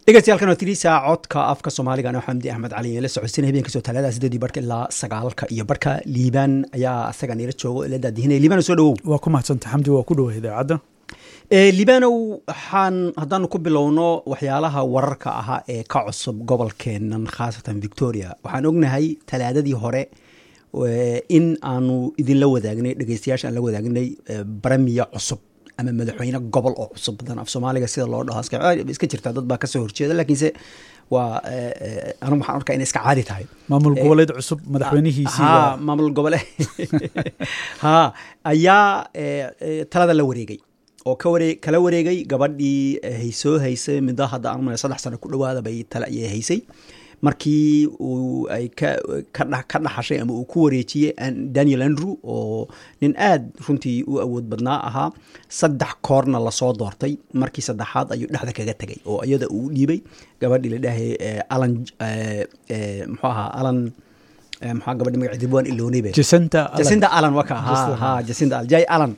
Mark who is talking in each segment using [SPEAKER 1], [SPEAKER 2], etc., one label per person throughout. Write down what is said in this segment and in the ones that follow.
[SPEAKER 1] dhegeystayaal waa tiriisa codka afka soomaaliga ano xamdi axmed cali la socodsiina habeen kasoo talaada sideedii barhka ilaa sagaalka iyo barhka liibaan ayaa asaga nila joogo la daadihinaya liibaan soo dhawow
[SPEAKER 2] waa ku mahadsanta xamdi waa ku dhawa idaacadda
[SPEAKER 1] liibanow waxaan haddaanu ku bilowno waxyaalaha wararka ahaa ee ka cusub gobolkeenan khaasatan victoria waxaan ognahay talaadadii hore in aanu idinla wadaagnay dhegeystayaasha aan la wadaagnay baramiya cusub ama madaxweyne gobol oo cusub badan af soomaaliga sida loo dhaho iska jirtaa dad baa kasoo horjeeda laakiinse waa anigu waxaan arkaa inay iska caadi tahay
[SPEAKER 2] maamul goboleed cusub madaxweynihiisii
[SPEAKER 1] ha maamul gobole ha ayaa talada la wareegay oo ka waree kala wareegay gabadhii haysoo haysay midda hadda aan umaleya saddex sano ku dhawaada bay tala ayay haysay markii uu ay ka ka dhaxashay ama uu ku wareejiyey daniel andrew oo nin aad runtii u awood badnaa ahaa saddex koorna lasoo doortay markii saddexaad ayuu dhexda kaga tegay oo iyada uu dhiibay gabadhii la dhahay alan muxuu ahaa alan maxaa gabadhi magaceedi waan iloonaybe
[SPEAKER 2] jacinta
[SPEAKER 1] jacinta alan waka ha ha jacinta alan jay alan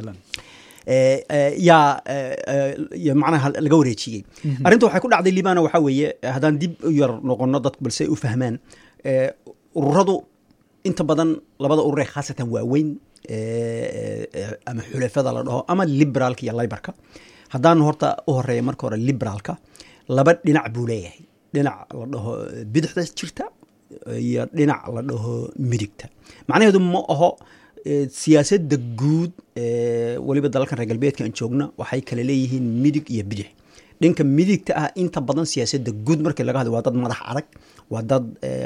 [SPEAKER 1] yaa macnaha laga wareejiyey arrinta waxay ku dhacday liibana waxaa weeye haddaan dib u yar noqono dadku balse u fahmaan ururadu inta badan labada urur ee khaasatan waaweyn ama xulafada la dhaho ama liberaalka iyo libarka haddaan horta u horeeya marka hore liberaalka laba dhinac buu leeyahay dhinac la dhaho bidixda jirta iyo dhinac la dhaho midigta macnaheedu ma aho siyaasadda guud weliba dalalkan reer galbeedka aan joogna waxay kale leeyihiin midig iyo bidix dhinka midigta ah inta badan siyaasadda guud markii laga hadlo waa dad madax adag waa dad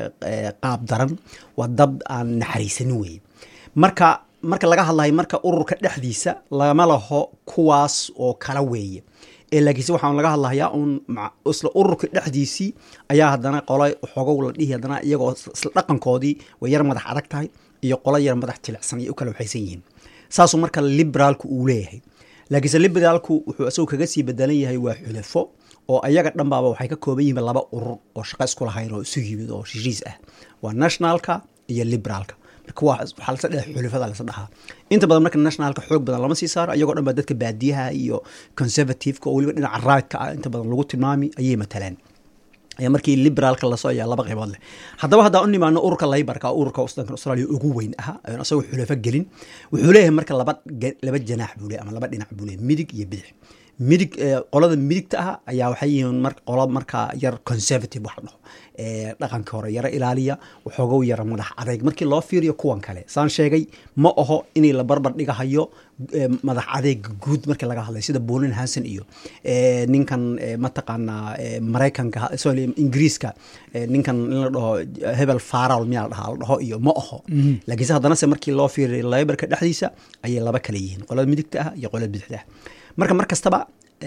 [SPEAKER 1] qaab daran waa dad aan naxariisanin weye marka marka laga hadlayo marka ururka dhexdiisa lama laho kuwaas oo kala weeye laakiinse waxaan laga hadlahayaa un isla ururka dhexdiisii ayaa haddana qola xogow la dhihi haddana iyagoo isla dhaqankoodii way yar madax adag tahay iyo qola yar madax jilicsan iyo u kala waxaysan yihiin saasuu marka liberaalku uu leeyahay laakiinse liberaalku wuxuu isagoo kaga sii bedelan yahay waa xulafo oo ayaga dhanbaaba waxay ka kooban yihiin laba urur oo shaqo isku lahayn oo isu yimid oo shishiis ah waa nationalka iyo liberaalka marka waxaa lasa dheha xulafada lasa dhahaa inta badan marka nationalka xoog badan lama sii saaro iyagoo dhan baa dadka baadiyaha iyo conservativeka oo weliba dhinaca raadka ah inta badan lagu tilmaami ayay matalaan markii liberaalka lasoo ayaa laba qaybood leh haddaba haddaan u nimaano ururka laybarka ururka wadanka australia ugu weyn aha asagoo xulafo gelin wuxuu leeyahay marka laba laba janaax buu leeyahy ama laba dhinac buu leeyahy midig iyo bidix midig qolada midigta ah ayaa waxay yihiin mar qolo markaa yar conservative wax dhaho dhaqanka hore yaro ilaaliya waxoogow yara madax adayg markii loo fiiriyo kuwan kale saan sheegay ma aho inay la barbar dhigahayo madax adeega guud markii laga hadlay sida bolin hanson iyo ninkan mataqaanaa maraykanka sorry ingiriiska ninkan in la dhaho hebel faral miyaa la dhahaa la dhaho iyo ma aho laakiinse haddanase markii loo fiiriyo laybarka dhexdiisa ayay laba kale yihiin qolada midigta ah iyo qolada bidixda ah marka mar kastaba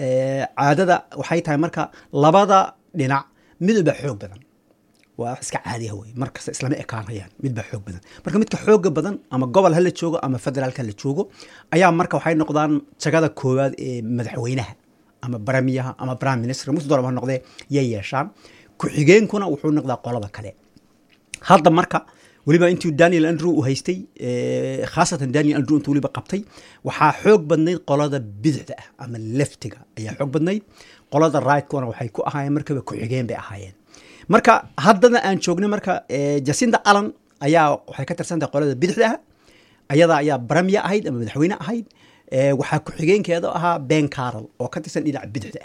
[SPEAKER 1] caadada waxay tahay marka labada dhinac midba xoog badan waa wax iska caadiya wey markasta islama ekaanayaan midba xoog badan marka midka xooga badan ama gobol hala joogo ama federaalka hala joogo ayaa marka waxay noqdaan jagada koowaad ee madaxweynaha ama baramiyaha ama prime minister musu doolaba ha noqdee yay yeeshaan ku-xigeenkuna wuxuu noqdaa qolada kale hadda marka weliba intuu daniel andrew u haystay khaasatan daniel andrew intuu weliba qabtay waxaa xoog badnayd qolada bidixda ah ama leftiga ayaa xoog badnayd qolada rigtkuna waxay ku ahaayeen markaba ku-xigeen bay ahaayeen marka haddana aan joognay marka jacinda allan ayaa waxay ka tirsantahay qolada bidixda ah ayada ayaa baramiya ahayd ama madaxweyne ahayd waxaa ku-xigeenkeeda ahaa ben carol oo ka tirsan dhinaca bidixda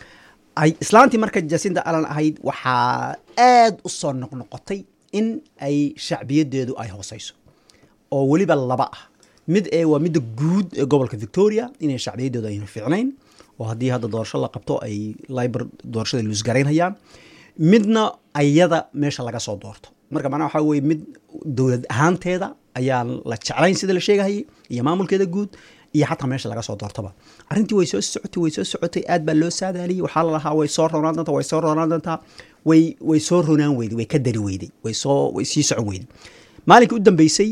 [SPEAKER 1] ah islaantii marka jacinda allan ahayd waxaa aad u soo noqnoqotay in ay shacbiyadeedu ay hooseyso oo weliba laba ah mid ee waa midda guud ee gobolka victoria inay shacbiyadeedu aynu fiicnayn oo haddii hadda doorasho la qabto ay liber doorashada luusgaraynhayaan midna ayada meesha laga soo doorto marka macnaha waxaa weye mid dowlad ahaanteeda ayaa la jeclayn sida la sheegahayay iyo maamulkeeda guud iyo xataa meesha laga soo doortaba arrintii way soo socotay way soo socotay aad baa loo saadaaliyey waxaa lalahaa way soo ronaan doontaa way soo ronaan doontaa way way soo ronaan weyday way ka dari weyday way soo way sii socon weyday maalinkii u dambeysay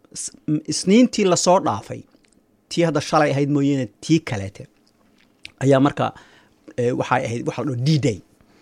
[SPEAKER 1] isniintii lasoo dhaafay tii hadda shalay ahayd mooyeene tii kaleete ayaa marka waxay ahayd waxa la dhaho d day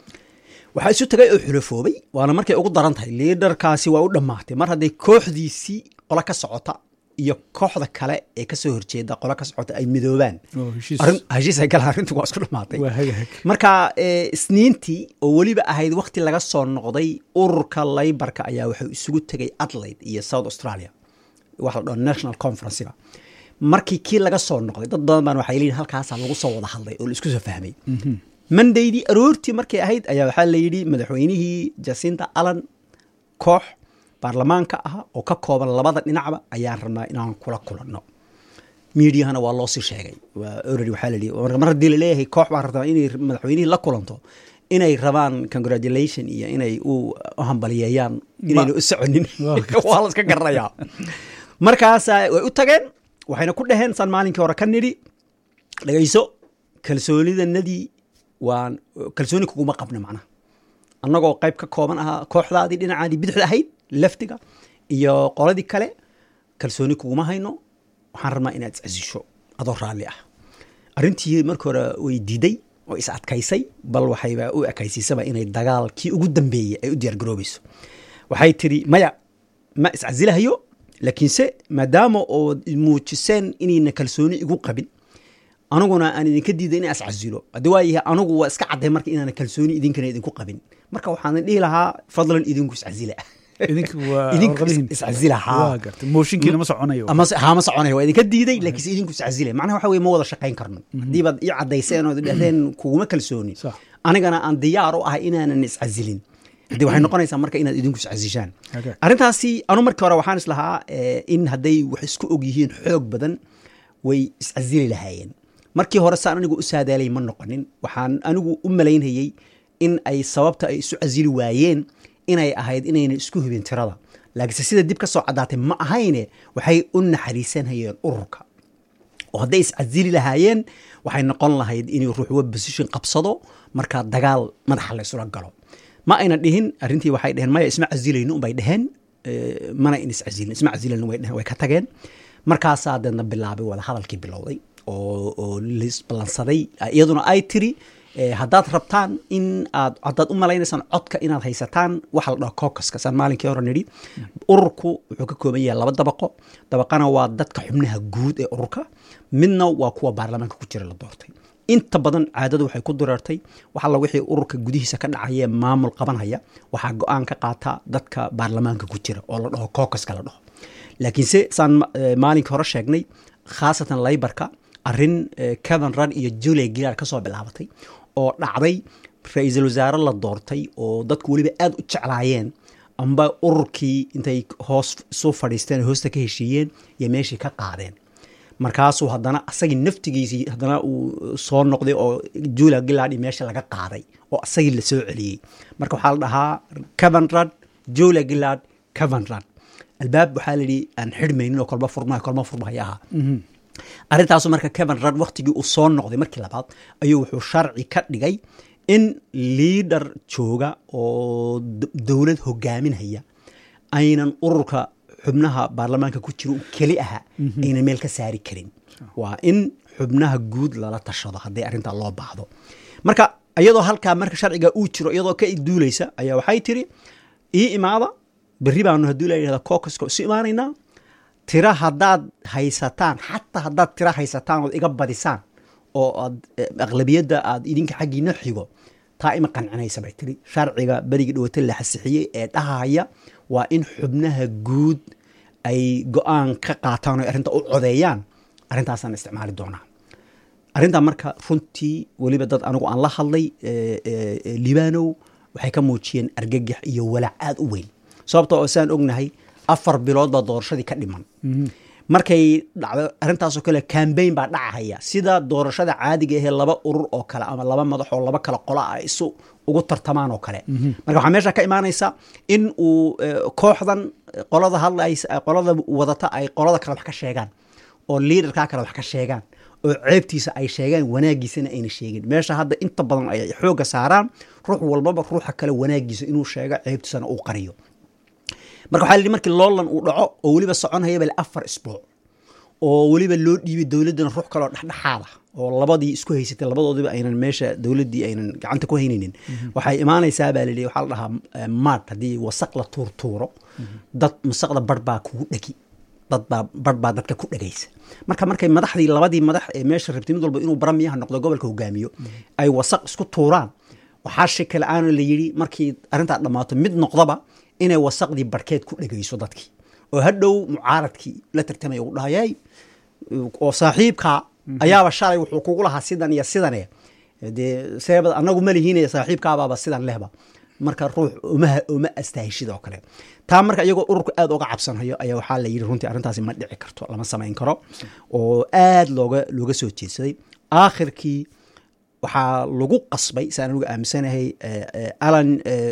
[SPEAKER 1] waxaa isu tagay oo xulafoobay waana markay ugu daran tahay liidarkaasi waa u dhammaatay mar hadday kooxdiisii qolo ka socota iyo kooxda kale ee kasoo horjeeda qolo ka socota ay midoobaan
[SPEAKER 2] oo heshiis
[SPEAKER 1] arrin- heshiis ay galaan arrintu waa isku dhamaatay
[SPEAKER 2] waa hagaag
[SPEAKER 1] marka eh, isniintii oo weliba ahayd wakti laga soo noqday ururka laybarka ayaa wuxuu isugu tegay adelaide iyo south australia waxa la dhaho national conferencega markii kii laga soo noqday dad badan baan waxay leeyihin halkaasaa lagu soo wada hadlay oo la isku soo fahmay mondaydii aroortii markay ahayd ayaa waxaa la yidhi madaxweynihii jacinta allan koox baarlamaanka ah oo ka kooban labada dhinacba ayaan rabnaa inaan kula kulanno miidiyahana waa loo sii sheegay waa already waxaa la yidhi mar mar haddii laleeyahay koox baa rabtaa inay madaxweynihii la kulanto inay rabaan congratulation iyo inay u u hambaliyeeyaan inayna u soconin
[SPEAKER 2] Waa gartay.
[SPEAKER 1] waa la iska garanayaa markaasa way u tageen waxayna ku dhaheen saan maalinkii hore ka nidhi dhegayso kalsoonidanadii waan kalsooni kuguma qabna macnaha annagoo qayb ka kooban ahaa kooxdaadii dhinacaadii bidixda ahayd leftiga iyo qoladii kale kalsooni kuguma hayno waxaan rabnaa inaad iscasisho adoo raalli ah arrintii markii hore way diiday oo is adkaysay bal waxayba u ekaysiisaba inay dagaalkii ugu dambeeyey ay u diyaargaroobayso waxay tidhi maya ma iscasilahayo laakiinse maadaama oo muujiseen inayna kalsooni igu qabin aniguna aan idinka diiday in iscasilo haddii waa yahay anigu waa iska cadday marka inaana kalsooni idinkana idinku qabin marka waxaan dhihi lahaa fadlan idinku iscasila
[SPEAKER 2] idinka waa
[SPEAKER 1] idinku
[SPEAKER 2] warqadihiin.
[SPEAKER 1] iscasila haa
[SPEAKER 2] waa gartay mooshinkiina ma soconayo
[SPEAKER 1] ama se- haa ma soconaya waa idinka diiday laakiinse idinku iscasile macnaha waxa weye ma wada shaqayn karno haddii baad ii caddayseen oo dhahdeen kuguma kalsooni
[SPEAKER 2] Sax.
[SPEAKER 1] anigana aan diyaar u ahay inaanan iscasilin haddii waxay noqonaysaa marka inaad idinku iscasishaan
[SPEAKER 2] Okay.
[SPEAKER 1] arrintaasi anu markii hore waxaan islahaa eh, in hadday wax isku og yihiin xoog badan way iscasili lahaayeen markii hore saan anigu u saadaalay ma noqonin waxaan anigu u malaynayey in ay sababta ay isu casili waayeen inay ahayd inayna isku hubin tirada laakiinse sida dib ka soo caddaatay ma ahayne waxay u naxariisanayeen ururka oo hadday iscasili lahaayeen waxay noqon lahayd inuu ruux wa position qabsado markaa dagaal madaxa la isula galo ma ayna dhihin arrintii waxay dheheen maya isma casilayno unbay dheheen eh, mana in iscasilin isma casilayno way dheheen way ka tageen markaasaa deedna bilaabay wada hadalkii bilowday oo oo lisballansaday iyaduna ay tiri eh, haddaad rabtaan in aad haddaad u malaynaysaan codka inaad haysataan waxa la dhaho caucuska saan maalinkii hore nidhi ururku wuxuu ka kooban yahay laba dabaqo dabaqana waa dadka xubnaha guud ee ururka midna waa kuwa baarlamaanka ku jira la doortay inta badan caadadu waxay ku direertay wax alla wixii ururka gudihiisa ka dhacaya ee maamul qabanhaya waxaa go-aan ka qaata dadka baarlamaanka ku jira oo la dhaho caucuska la dhaho laakiinse saan ma- eh, maalinkii hore sheegnay khaasatan laybarka arrin eh, kevin rudd iyo julia gillard ka soo bilaabatay oo dhacday ra-iisul wasaare la doortay oo dadku weliba aad u jeclaayeen amba ururkii intay hoos isu fadhiisteen oo hoosta ka heshiiyeen iyo meeshii ka qaadeen markaasuu haddana asagii naftigiisii haddana uu soo noqday oo julia gillard iyo meesha laga qaaday oo asagii la soo celiyey marka waxaa la dhahaa kevin rudd julia gillard kevin rudd albaab waxaa la yidhi aan xidhmaynin oo kolba furmaha kolba furmahaya ahaa arrintaasu marka kevin rudd waktigii uu soo noqday markii labaad ayuu wuxuu sharci ka dhigay in liidar jooga oo d- dowlad hogaaminaya aynan ururka xubnaha baarlamaanka ku jira uu keli aha aynan meel ka saari karin waa in xubnaha guud lala tashado haddii arrintaa loo baahdo marka iyadoo halkaa marka sharciga uu jiro iyadoo ka duulaysa ayaa waxay tiri ii imaada berri baanu haddii la yidhahda caucuska isu imaanaynaa tira haddaad haysataan xataa haddaad tira haysataan ood iga badisaan oo aad eh, aqlabiyadda aad idinka xaggiina xigo taa ima qancinaysa bay tiri sharciga berigii dhawata la xasixiyey ee dhahaya waa in xubnaha guud ay go-aan ka qaataan oo arrinta u codeeyaan arrintaasaan isticmaali doonaa arrintaa marka runtii weliba dad anigu aan la hadlay eh, eh, eh, libanow waxay ka muujiyeen argagax iyo walaac aad u weyn sababta oo saan ognahay afar bilood baa doorashadii ka dhiman markay dhacdo arrintaasoo kale cambaign baa dhacahaya sida doorashada caadiga ahee laba urur oo kale ama laba madax oo laba kale qola ah isu ugu tartamaan oo kale marka waxaa meesha ka imaanaysa in uu eh, kooxdan eh, qolada hadlaysa eh, qolada wadata ay qolada kale wax ka sheegaan oo liidarkaa kale wax ka sheegaan oo ceebtiisa ay sheegaan wanaagiisana ayna sheegin meesha hadda inta badan ay xooga saaraan ruux walbaba ruuxa kale wanaagiisa inuu sheego ceebtiisana uu qariyo marka waxaa la yidhi markii loolan uu dhaco oo weliba soconaya bale afar isbuuc oo weliba loo dhiibay dowladdana ruux kaloo dhexdhexaada oo labadii isku haysatay labadoodiba aynan meesha dowladdii aynan gacanta ku haynaynin waxay imaanaysaa baa la yidhi waxaa la dhahaa eh, maad haddii wasaq la tuurtuuro dad masaqda bar baa kugu dhegi dad baa bar baa dadka ku dhagaysa marka markay madaxdii labadii madax ee meesha rabtay mid walba inuu baramiyaha noqdo gobolka hogaamiyo ay wasaq isku tuuraan waxaa shaki la-aan la yidhi markii arrintaa dhammaato mid noqdaba inay wasaqdii barkeed ku dhagayso dadkii oo hadhow mucaaradkii la tartamaya uu dhahayay oo saaxiibka ayaaba shalay wuxuu kugu lahaa sidan iyo sidane dee seebad anagu ma lihiinaya saaxiibkaabaaba sidan lehba marka ruux uma uma astaahishid oo kale taa marka iyagoo ururka aad uga cabsanhayo ayaa waxaa la yidhi runtii arrintaasi ma dhici karto lama samayn karo oo aad looga looga soo jeedsaday aakhirkii waxaa lagu qasbay saan anigu aaminsanahay alan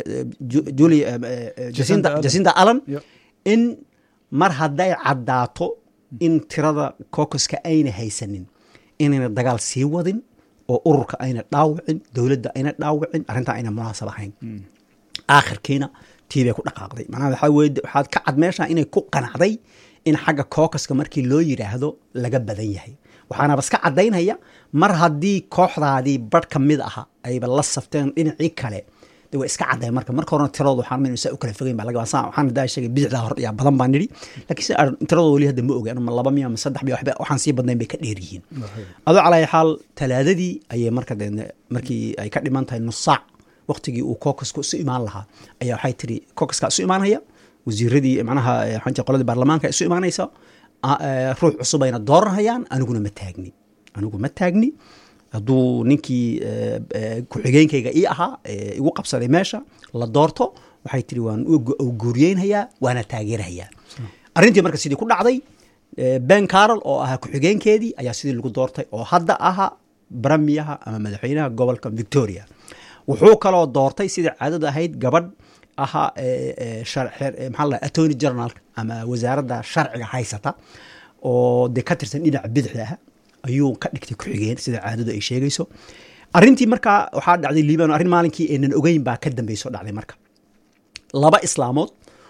[SPEAKER 1] juli
[SPEAKER 2] Jacinda
[SPEAKER 1] jacinda alan
[SPEAKER 2] Yep.
[SPEAKER 1] in mar hadday caddaato in tirada kokoska ayna haysanin inayna dagaal sii wadin oo ururka ayna dhaawicin dowladda ayna dhaawicin arrintaa ayna munaasab ahayn aakhirkiina tii bay ku dhaqaaqday macnaha waxaa weye waxaad ka cad meesha inay ku qanacday in xagga kookaska markii loo yidhaahdo laga badan yahay waxaana baska caddaynaya mar haddii kooxdaadii barh ka mid aha ayba la safteen dhinacii kale de waa iska caddayn marka marka horena tiradooda waxaan min saa u kala fogeyn baa laga saa waxaan daa sheegay bidixdaa hor yaa badan baa nidhi laakiin si aan tiradooda weli hadda ma ogaan ma laba miya ma saddex miya waxba waxaan sii badnayn bay ka dheer yihiin adoo calaa xaal talaadadii ayay marka de markii ay ka dhiman tahay nus saac waqtigii uu kookasku isu imaan lahaa ayaa waxay tiri kookaska isu imaanaya wasiiradii macnaha eh, waxaan jecel qoladii baarlamaanka isu imaanaysa a- eh, ruux cusub ayna dooranayaan aniguna ma taagni anigu ma taagni hadduu ninkii eh, eh, ku-xigeenkayga ii ahaa eh, igu qabsaday meesha la doorto waxay tiri waan u gu- u guuriyeynhayaa waana taageerhayaa arrintii marka sidii ku dhacday eh, ben carol oo ahaa ku-xigeenkeedii ayaa sidii lagu doortay oo hadda ahaa baramiyaha ama madaxweynaha gobolka victoria wuxuu kaloo doortay sidai caadada ahayd gabadh ahaa eh, eh, shar- xeer- eh, maxaa la dhahaa, attorney general ama wasaaradda sharciga haysata oo dee ka tirsan dhinaca bidixda ah ayuu ka dhigtay ku-xigeen sida caadadu ay sheegayso arrintii markaa waxaa dhacday liibano arrin maalinkii aynan ogeyn baa ka dambeysoo dhacday marka laba islaamood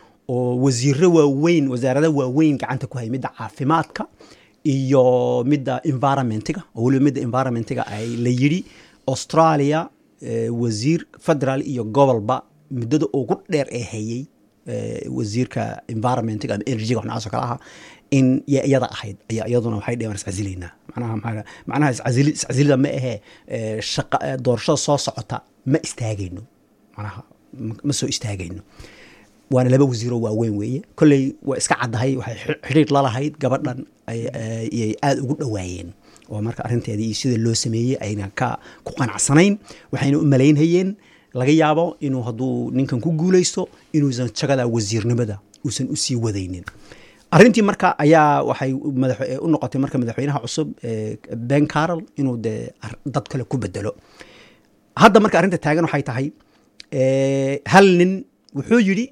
[SPEAKER 1] oo wasiiro waaweyn wasaarada waaweyn gacanta ku haya midda caafimaadka iyo midda environmentiga oo weliba midda environmentiga ay la yidhi australia eh, wasiir federal iyo gobolba muddada ugu dheer ee hayay eh, wasiirka environmentiga ama energyga wax noocaas oo kale aha in ya- iyada ahayd ayaa iyaduna waxay dheheen iscasilaynaa macnaha maxaa- macnaha iscasili- iscasilida ma ahee eh, shaqa eh, doorashada soo socota ma istaagayno macnaha ma- ma soo istaagayno waana laba wasiiroo waaweyn weeye kolley waa iska caddahay waxay xi- xidhiir lalahayd gabadhan ay- ay ay aada ugu dhowaayeen oo marka arrinteedii iyo sida loo sameeyey ayna ka ku qanacsanayn waxayna u malaynhayeen laga yaabo inuu hadduu ninkan ku guuleysto inuusan jagada wasiirnimada uusan u sii wadaynin arrintii marka ayaa waxay madax u noqotay marka madaxweynaha cusub eh, ben carol inuu dee ar- dad kale ku bedelo hadda marka arrinta taagan waxay tahay eh, hal nin wuxuu yidhi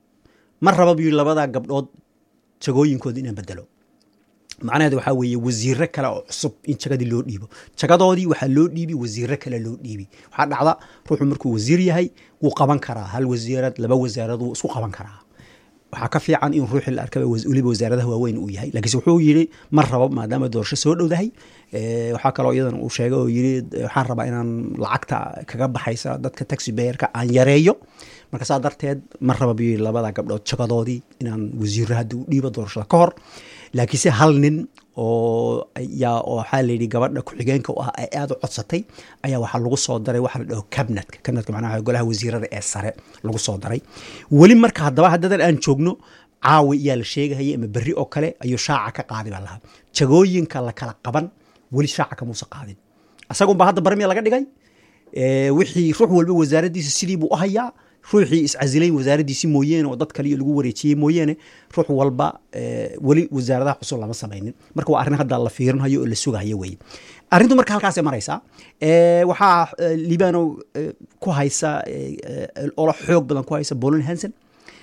[SPEAKER 1] ma raba buu yidhi labadaa gabdhood jagooyinkooda inaan bedelo macnaheedu waxaa weeye wasiiro kale oo cusub in jagadii loo dhiibo jagadoodii waxaa loo dhiibi wasiiro kale loo dhiibi waxaa dhacda ruuxu markuu wasiir yahay wuu qaban karaa hal wasiirad laba wasaarad wuu isku qaban karaa waxaa ka fiican in ruuxii la arkaba was- weliba wasaaradaha waaweyn uu yahay laakiinse wuxuu yidhi ma rabo maadaama doorasho soo dhowdahay Eh, waxaa kaloo iyadan uu sheegay oo yidhi eh, waxaan rabaa inaan lacagta kaga baxaysa dadka taxi bayerka aan yareeyo marka saa darteed ma raba buu yidhi labada gabdhood jagadoodii inaan wasiiro hadda u dhiibo doorashada ka hor laakiinse hal nin oo yaa oo waxaa la yidhi gabadha ku-xigeenka u ah ay aada u codsatay ayaa waxaa lagu soo daray waxa la dhaho cabinetka cabinetka macnaha waa golaha wasiirada ee sare lagu soo daray weli marka haddaba haddadan aan joogno caawi iyaa la sheegahaya ama berri oo kale ayuu shaaca ka qaadi baa lahaa jagooyinka la kala qaban weli shaaca kamuusa qaadin asagunbaa hadda barmiya laga dhigay Eh, wixii ruux walba wasaaraddiisa sidii buu u hayaa ruuxii iscasilay wasaaraddiisi mooyeene oo dad kaliya lagu wareejiyey mooyeene ruux walba eh, weli wasaaradaha cusub lama samaynin marka waa arrin hadda la fiirinhayo oo la sugahayo weye arrintu marka halkaasay maraysaa Eh, waxaa eh, libano eh, ku haysa eh, eh, olo xoog badan ku haysa bolin hansen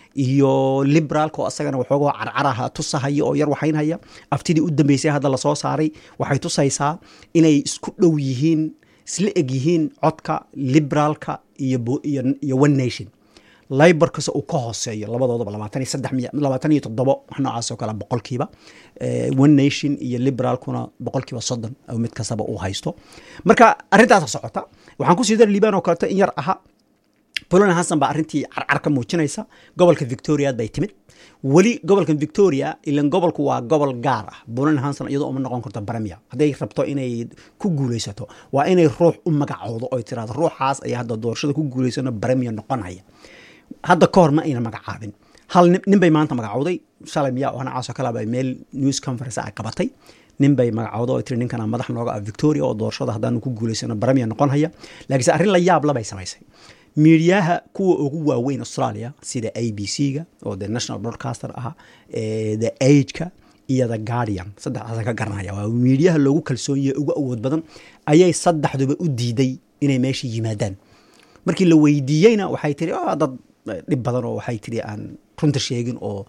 [SPEAKER 1] iyo liberaalka oo asagana waxoogaa carcaraha tusahaya oo yar waxaynhaya aftidii u dambeysay hadda lasoo saaray waxay tusaysaa inay isku dhow yihiin isla eg yihiin codka liberaalka iyo bo- iyo iyo one nation liborkase uu ka hooseeyo labadoodaba labaatan iyo saddex miya labaatan iyo toddobo wax noocaas oo kale boqolkiiba Eh, one nation iyo liberaalkuna boqolkiiba soddon oo mid kastaba uu haysto marka arrintaasa socota waxaan kusii dari liibaan oo kaleeto in yar aha bolin hanson baa arrintii carcar ka muujinaysa gobolka victoriaad bay timid weli gobolka victoria ilan gobolku waa gobol gaar ah bolin hanson iyadoo uma noqon karto baramiya hadday rabto inay ku guulaysato waa inay ruux u magacoodo oy tiraahdo ruuxaas ayaa hadda doorashada ku guulaysano baramiya noqonaya hadda ka hor ma ayna magacaabin hal nin bay maanta magacowday shalay miyaa oo nacaasoo kale bay meel news conference ay qabatay nin bay magacowda oo tiri ninkana madax nooga ah victoria oo doorashada haddaanu ku guulaysano baramiya noqon haya laakiinse arrin la yaab labay samaysay miidiyaha kuwa ugu waaweyn australia sida a b c ga oo the national broadcaster ahaa the ageka iyo the guardian saddexdaasa ka garanaya waa miidiyaha loogu kalsoonyahe ugu awood badan ayay saddexduba u diiday inay meesha yimaadaan markii la weydiiyeyna waxay tiri dad dhib badan oo waxay tiri aan runta sheegin oo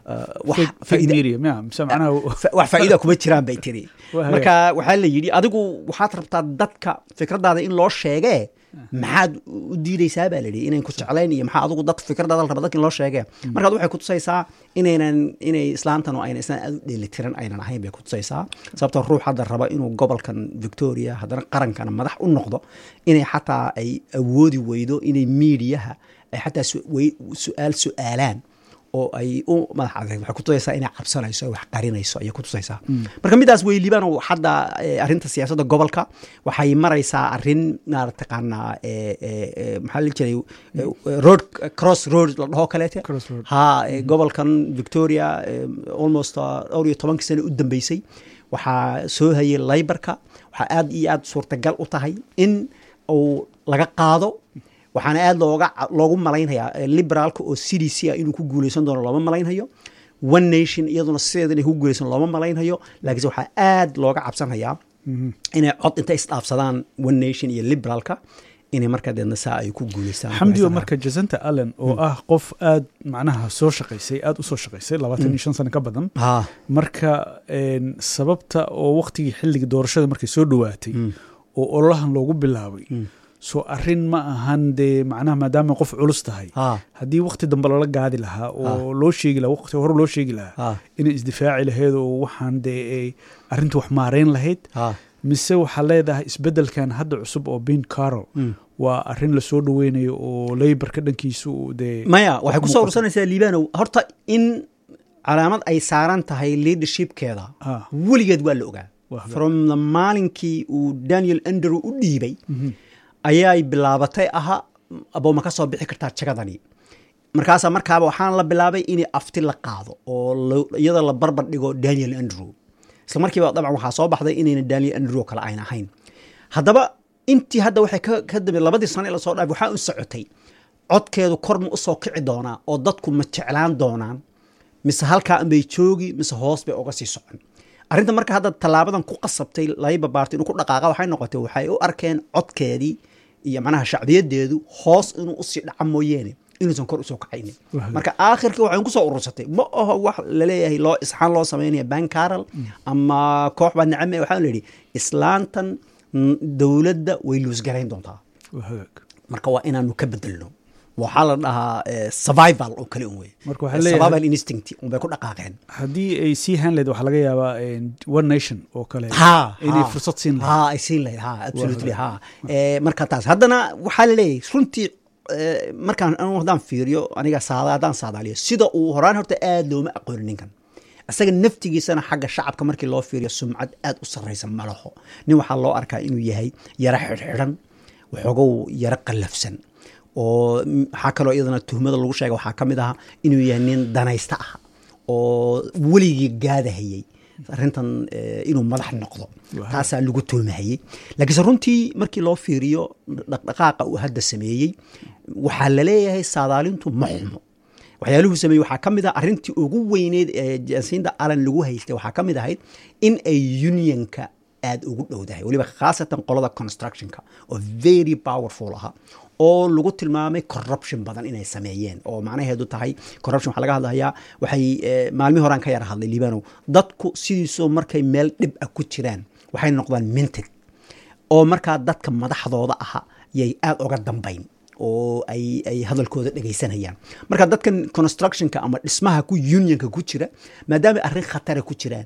[SPEAKER 1] wax faa'iida kuma jiraan bay tiri marka waxaa la yidhi adigu waxaad rabtaa dadka fikradaada in loo sheegee maxaad u diidaysaa baa layidhi inayn ku jeclayn iyo maxaa adigu dad fikradaada la raba dadka in loo sheegee markaad waxay kutusaysaa inaynan inay islaantan oo ayna islaan aad u dheelitiran aynan ahayn bay kutusaysaa sababtoo ruux hadda raba inuu gobolkan victoria haddana qarankana madax u noqdo inay xataa ay awoodi weydo inay miidiyaha ay xataa su-aal su-aalaan oo ay u madax adeeg waxay kutusaysaa inay cabsanayso wax qarinayso ayay kutusaysaa marka midaas wey liibano hadda arrinta siyaasadda gobolka waxay maraysaa arrin marataqaanaa maxaa la jiray road cross road la dhaho kaleete ha gobolkan victoria almost dhowr iyo tobankii sano u dambeysay waxaa soo hayay laybarka waxaa aad iyo aad suurtagal u tahay in uu laga qaado waxaana aad looga loogu malaynhayaa liberaalka oo c d c ah inuu ku guulaysan doono looma malaynhayo one nation iyaduna sideeda inay ku guulaysan looma malaynhayo laakiinse waxaa aad looga cabsanhayaa inay cod intay isdhaafsadaan one nation iyo liberaalka inay markaa deedna saa ay ku guulaystaan
[SPEAKER 2] xamdiyo marka jasanta allen oo ah qof aad macnaha soo shaqaysay aada usoo shaqaysay labaatan iyo shan sano ka badan marka sababta oo waktigii xilligii doorashada markay soo dhowaatay oo ololahan loogu bilaabay soo arin ma ahan dee macnaha maadaama qof culus tahay haddii wakti dambe lala gaadi lahaa oo loo sheegi lahaa waqti hore loo sheegi lahaa inay isdifaaci lahayd oo waxaan dee arrinta wax maareyn lahayd mise waxaa leedahay isbeddelkan hadda cusub oo ben carol waa arrin lasoo dhaweynayo oo leybarka dhankiisu dee
[SPEAKER 1] maya waxay kusoo ursanaysaa liibanow horta in calaamad ay saaran tahay leadershipkeeda weligeed waa la ogaa from the maalinkii uu daniel andrew u dhiibay ayay bilaabatay aha abooma ka soo bixi kartaa jagadani markaasaa markaaba waxaan la bilaabay inay afti la qaado oo iyada la barbar dhigo daniel andrew isla markiiba dabcan waxaa soo baxday inayna daniel andrew kale ayna ahayn haddaba intii hadda waxay ka dambe labadii sano lasoo dhaafay waxaa u socotay codkeedu kor ma usoo kici doonaa oo dadku ma jeclaan doonaan mise halkaa anbay joogi mise hoos bay uga sii socon arrinta marka hadda tallaabadan ku qasabtay layba baarti inuu ku dhaqaaqa waxay noqotay waxay u arkeen codkeedii iyo macnaha shacbiyadeedu hoos inuu usii dhaca mooyeene inuusan kor usoo kacaynin marka aakhirkii waxay kusoo urursatay ma aho wax laleeyahay loo isxaan loo samaynaya ban carol ama koox baa nicame waxaa la yidhi islaantan dowladda way luusgarayn doontaa marka waa inaanu ka bedelno waxaa la dhahaa survival oo kale un wey survival instinct un bay ku dhaqaaqeen
[SPEAKER 2] haddii ay sii han lahayd waxaa laga yaabaa one nation oo kale inay fursad siin
[SPEAKER 1] lahayd ha ay siin lahayd ha absolutely ha marka taas haddana waxaa la leeyahay runtii markaan anu haddaan fiiriyo aniga saada haddaan saadaaliyo sida uu horaan horta aad looma aqoonin ninkan isaga naftigiisana xagga shacabka markii loo fiiriyo sumcad aad u sarraysa ma laho nin waxaa loo arkaa inuu yahay yaro xidhxidhan waxoogow yaro qallafsan oo waxaa kaloo iyadana tuhmada lagu sheega waxaa ka mid ahaa inuu yahay nin danaysta ah oo weligii gaadahayey arrintan inuu madax noqdo taasaa lagu tuhmahayey laakiinse runtii markii loo fiiriyo dhaqdhaqaaqa uu hadda sameeyey waxaa laleeyahay saadaalintu ma xumo waxyaaluhu sameeyey waxaa ka mid ah arrintii ugu weyneyd ee jasinda allan lagu haystay waxaa ka mid ahayd in ay unionka aada ugu dhowdahay weliba khaasatan qolada constructionka oo very powerful aha oo lagu tilmaamay corruption badan inay sameeyeen oo macnaheedu tahay corruption waxaa laga hadlayaa waxay maalmihi horaan ka yara hadlay liibanow dadku sidiisoo markay meel dhib ah ku jiraan waxay noqdaan minted oo markaa dadka madaxdooda aha yay aada uga dambayn oo ay ay hadalkooda dhegaysanayaan marka dadkan constructionka ama dhismaha ku unionka ku jira maadaama arrin khatara ku jiraan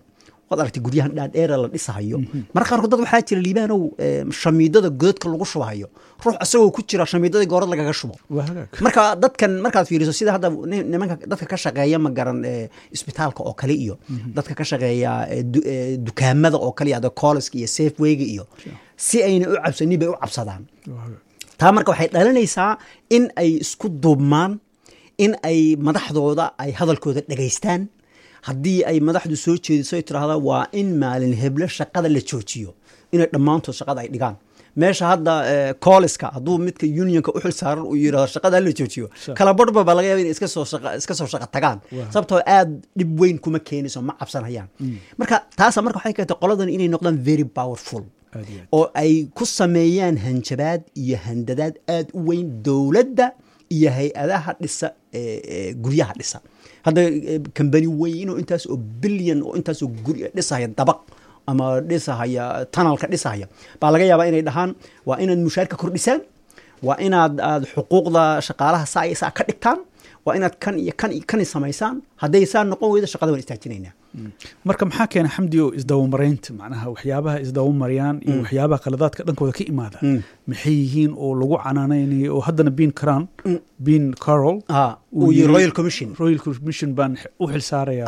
[SPEAKER 1] waad aragtay guryahan dhaadheera la dhisahayo marka qaarkood dad waxaa jira liibaanow shamiidada godadka lagu shubahayo ruux isagoo ku jira shamiidadii goorad lagaga shubo marka dadkan markaad fiiriso sida hadda nimanka dadka ka shaqeeya ma garan isbitaalka oo kale iyo dadka ka shaqeeya dukaamada oo kale ada colleska iyo safewayga iyo si ayna u cabsanin bay u cabsadaan taa marka waxay dhalinaysaa in ay isku duubmaan in ay madaxdooda ay hadalkooda dhegaystaan haddii ay madaxdu soo jeediso ay tiraahda waa in maalin heblo shaqada la joojiyo inay dhammaantood shaqada ay dhigaan meesha hadda colleska hadduu midka unionka u xil saaran uu yidhahdo shaqada la joojiyo kala barhba baa laga yaba inay iska soo shaqa tagaan sababtoo aad dhib weyn kuma keenayso ma cabsanayaan marka taasa marka waxay keentay qoladan inay noqdaan very powerful oo ay ku sameeyaan hanjabaad iyo handadaad aad u weyn dowladda iyo hay-adaha dhisa guryaha dhisa hadda kambani weyn oo intaas oo bilyan oo intaas oo guri dhisahaya dabaq ama dhisahaya tanalka dhisahaya baa laga yaabaa inay dhahaan waa inaad mushaarka kordhisaan waa inaad aad xuquuqda shaqaalaha saa iyo saa ka dhigtaan waa inaad kan iyo kan iyo kan samaysaan hadday saa noqon weydo shaqada waan istaajinaynaa
[SPEAKER 2] marka maxaa keena xamdi oo isdabamaraynta macnaha waxyaabaha isdabamarayaan iyo waxyaabaha khaladaadka dhankooda ka imaada maxay yihiin oo lagu canaanaynayo oo haddana bin caran bin carol
[SPEAKER 1] royal commission
[SPEAKER 2] royal commission baan u xil saaraya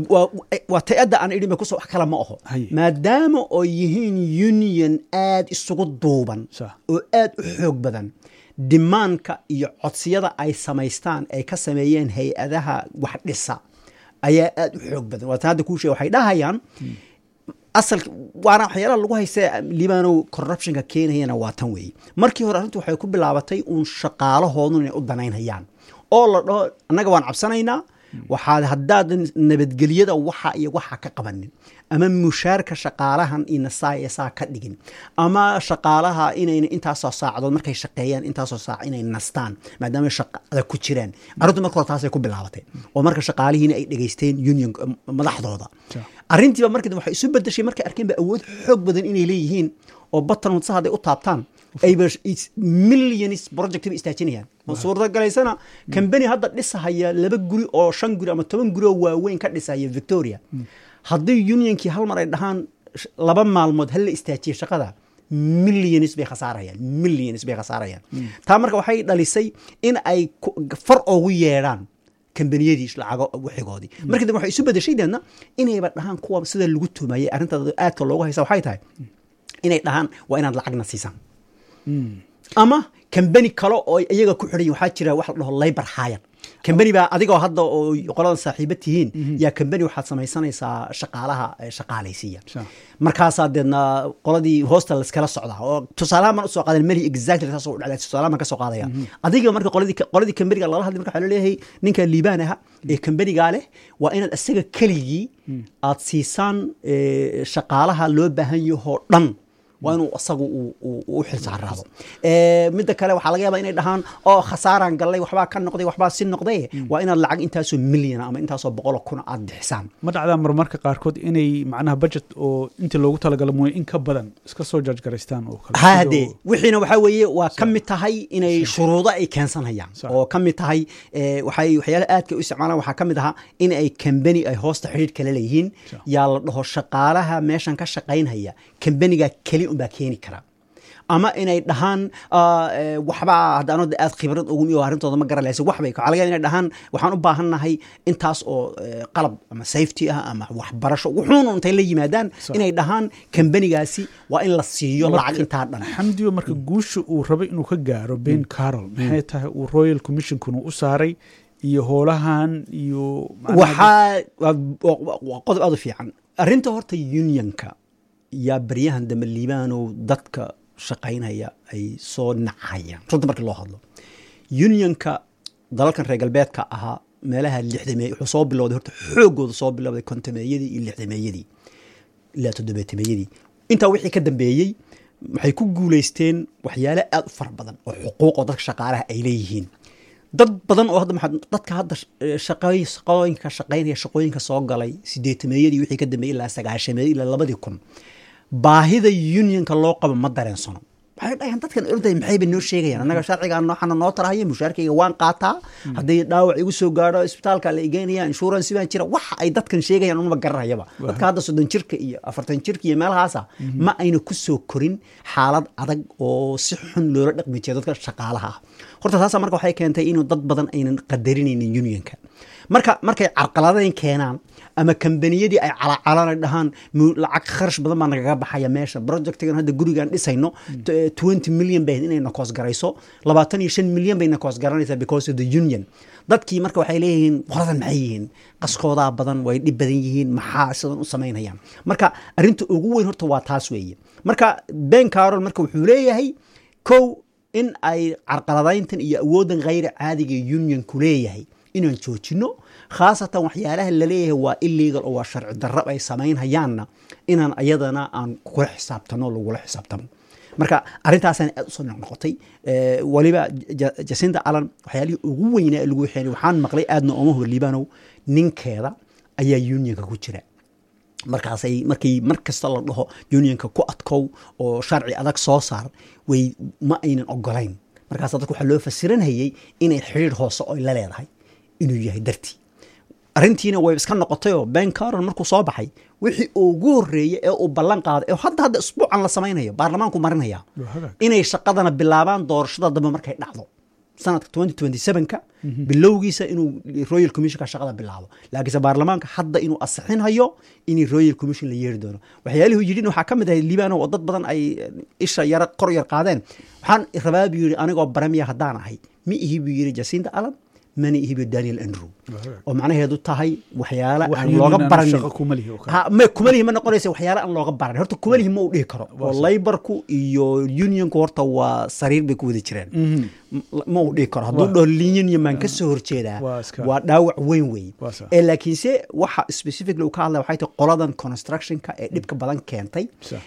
[SPEAKER 1] waa tay-adda aan idhi kuso wax kale ma aho maadaama oo yihiin union aad isugu duuban oo aad u xoog badan dimaanka iyo codsiyada ay samaystaan ay ka sameeyeen hay-adaha wax dhisa ayaa aad u xoog badan waatan hadda kuu sheega waxay dhahayaan asal waana waxyaalaha lagu haysta liibanow corruptionka keenayana waa tan weeye markii hore arrintu waxay ku bilaabatay uun shaqaalahoodun inay u danaynhayaan oo la dhaho annaga waan cabsanaynaa waxaad haddaadan nabadgelyada waxa iyo waxa ka qabanin ama mushaarka shaqaalahan ina saa iyo saa ka dhigin ama shaqaalaha inayna intaasoo saacadood markay shaqeeyaan intaasoo saac inay nastaan maadaama shaqada ku jiraan arrintu marka hore taasay ku bilaabatay oo marka shaqaalihiina ay dhegaysteen union madaxdooda arrintiiba markii waxay isu bedeshay markay arkeen ba awood xoog badan inay leeyihiin oo batan wadsa hadday u taabtaan ayba millions project ba istaajinayaan oo suurtagalaysana kambani hadda dhisahaya laba guri oo shan guri ama toban guri oo waaweyn ka dhisahaya victoria haddii unionkii hal mar ay dhahaan laba maalmood hal la istaajiya shaqada millions bay khasaarayaan millions bay khasaarayaan taa marka waxay dhalisay in ay far oogu yeedhaan kambaniyadii lacago wixigoodii markii dambe waxay isu bedeshay deedna inayba dhahaan kuwa sida lagu tumayay arrintaada aadka loogu haysa waxay tahay inay dhahaan waa inaad lacagna siisaan ama kambani kale oo iyaga ku xidhan waxaa jira wax la dhaho labor hire kambani baa adigoo hadda oo qoladan saaxiiba tihiin yaa kambani waxaad samaysanaysaa shaqaalaha shaqaalaysiiya markaasaa deedna qoladii hoosta layskala socdaa oo tusaalaha maan usoo qaadan meli exactly saas u dhacda tusaalaha maan ka soo qaadaya adiga marka qoladii qoladii kambaniga lala hadlay marka waxaa laleeyahay ninka liibaan aha ee kambanigaa leh waa inaad isaga keligii aad siisaan shaqaalaha loo baahan yahoo dhan waa inuu isagu u xilsaaraado midda kale waxaa laga yaaba inay dhahaan oo khasaaraan gallay waxbaa ka noqday waxbaa si noqday waa inaad lacag intaasoo milyana ama intaasoo boqolo kuna aad bixisaan
[SPEAKER 2] ma dhacdaa marmarka qaarkood inay macnaha budget oo intii loogu talagala mooye in ka badan iska soo jaajgaraystaan oo kale
[SPEAKER 1] hade wixiina waxaa weeye waa ka mid tahay inay shuruudo ay keensanayaan oo ka mid tahay waxay waxyaala aadka u isticmaalaan waxaa ka mid ahaa in ay kambani ay hoosta xidhiir kala leeyihiin yaa la dhaho shaqaalaha meeshan ka shaqaynhaya kambaniga keli unbaa keeni kara ama inay dhahaan waxbaa haddaano aad khibrad ugu arrintooda ma garan lahayse waxbay waxaa laga inay dhahaan waxaan u baahannahay intaas oo qalab ama safety ah ama waxbarasho wuxuuna intay la yimaadaan inay dhahaan kambanigaasi waa in la siiyo lacag intaa dhan
[SPEAKER 2] xamdiyo marka guusha uu rabay inuu ka gaaro ben carol maxay tahay uu royal commissionkuna u saaray iyo hoolahan iyo
[SPEAKER 1] waxaa waa qodob aad u fiican arrinta horta unionka yaa baryahan dambe liibaanow dadka shaqaynaya ay soo nacayaan runta markii loo hadlo unionka dalalkan reer galbeedka ahaa meelaha lixdameey wuxuu soo bilowday horta xoogooda soo bilowday kontameeyadii iyo lixdameeyadii ilaa toddobeetameeyadii intaa wixii ka dambeeyey waxay ku guulaysteen waxyaale aad u fara badan oo xuquuq oo dadka shaqaalaha ay leeyihiin dad badan oo hadda maxaa dadka hadda shaqooyinka shaqaynaya shaqooyinka soo galay sideetameeyadii wixii ka dambeeyey ilaa sagaashameeyadii ilaa labadii kun baahida unionka loo qabo ma dareensano waxay dhahayaan dadkan orday maxayba noo sheegayaan annaga sharcigan nooxana noo tarahaya mushaarkayga waan qaataa haddii dhaawac igu soo gaadho isbitaalka la igeynaya insurance baan jira waxa ay dadkan sheegayaan unaba garanayaba dadka hadda soddon jirka iyo afartan jirka iyo meelahaasa ma ayna ku soo korin xaalad adag oo si xun loola dhaqmi jira dadka shaqaalaha ah horta taasa marka waxay keentay inuu dad badan aynan qadarinaynin unionka marka markay carqaladayn keenaan ama kambaniyadii ay calacalana dhahaan lacag kharash badan baa nagaga baxaya meesha projectigan hadda gurigaan dhisayno twenty million bay inay nakoos garayso labaatan iyo shan milyan bay nakoos garanaysaa because of the union dadkii marka waxay leeyihiin qoladan maxay yihiin qaskoodaa badan way dhib badan yihiin maxaa sidan u samaynayaan marka arrinta ugu weyn horta waa taas weeye marka ben carol marka wuxuu leeyahay kow in ay carqaladayntan iyo awooddan khayra caadiga unionku leeyahay inaan joojino khaasatan waxyaalaha laleeyahay waa illegal oo waa sharci darrab ay samaynhayaanna inaan ayadana aan kula xisaabtano lagula xisaabtamo marka arrintaasana aad usoo noqnoqotay waliba jasinda alan waxyaalihii ugu weynaa lagu waxeenay waxaan maqlay aadna ooma huba liibanow ninkeeda ayaa unionka ku jira markaasay markii mar kasta la dhaho unionka ku adkow oo sharci adag soo saar way ma aynan ogolayn markaas dadka waxaa loo fasiranhayey inay xidhiir hoose oy la leedahay inuu yahay dartii arrintiina way iska noqotayoo ben caron markuu soo baxay wixii ugu horreeyey ee uu ballan qaaday ee hadda hadda isbuucan la samaynayo baarlamaanku marinaya inay shaqadana bilaabaan doorashada dambe markay dhacdo sanadka twenty twenty sevenka bilowgiisa inuu royal commissionka shaqada bilaabo laakiinse baarlamaanka hadda inuu asixinhayo in royal commission la yeeri doono waxyaalihuu yidhin waxaa ka mid ahay liibano oo dad badan ay isha yara kor yar qaadeen waxaan rabaa buu yidhi anigoo baramiya haddaan ahay mi ihi buu yidhi jacinta allen mana ihibi daniel andrew oo macnaheedu tahay waxyaala aan looga baranin kumalihi ma noqonaysa waxyaala aan looga baranin horta kumalihi ma uu dhihi karo oo laybarku iyo unionku horta waa sariir bay ku wada jireen ma uu dhihi karo hadduu dhaho union maan ka soo horjeedaa waa dhaawac weyn weeye ee laakiinse waxa specifically uu ka hadlaya waxay tahay qoladan constructionka ee dhibka badan keentay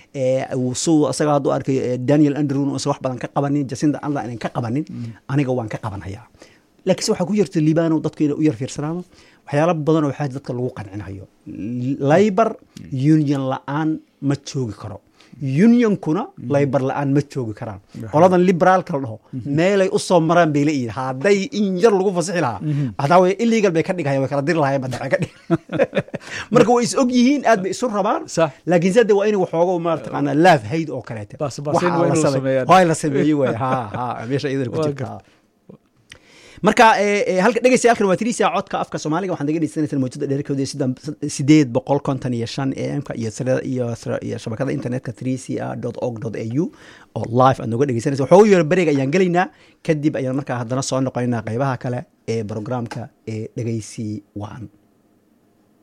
[SPEAKER 1] suu isaga hadduu arkay daniel andrew uusan wax badan ka qabanin jacinda alla inan ka qabanin aniga waan ka qabanhayaa laakiinse waxaa ku jirta liibano dadku inay u yar fiirsanaano waxyaala badanoo waxaa dadka lagu qancinayo laybar union la-aan ma joogi karo unionkuna laybar la-aan ma joogi karaan qoladan liberaalka la dhaho meelay u soo maraan bay leeyihin hadday in yar lagu fasixi lahaa hataa way illegal bay ka dhighayan way kala diri lahayen badacay ka dhig marka way is og yihiin aad bay isu rabaan laakiinse hadde waa inay waxooga marataqaana laaf hayd oo kaleete waa la sameeyey waay ha ha meesha iyadana ku jirta marka halka dhegeysta halkan waa tiriisa codka afka soomaaliga waxaan naga dhegeysanaysaa mawjada dheerkooda sideed boqol konton iyo shan am-ka iyo iyo shabakada internetka trca dot org dot a u oo live aad nooga dhegeysanaysa waxooga yaro beriga ayaan gelaynaa kadib ayaan markaa haddana soo noqonaynaa qeybaha kale ee programka ee dhegeysi waan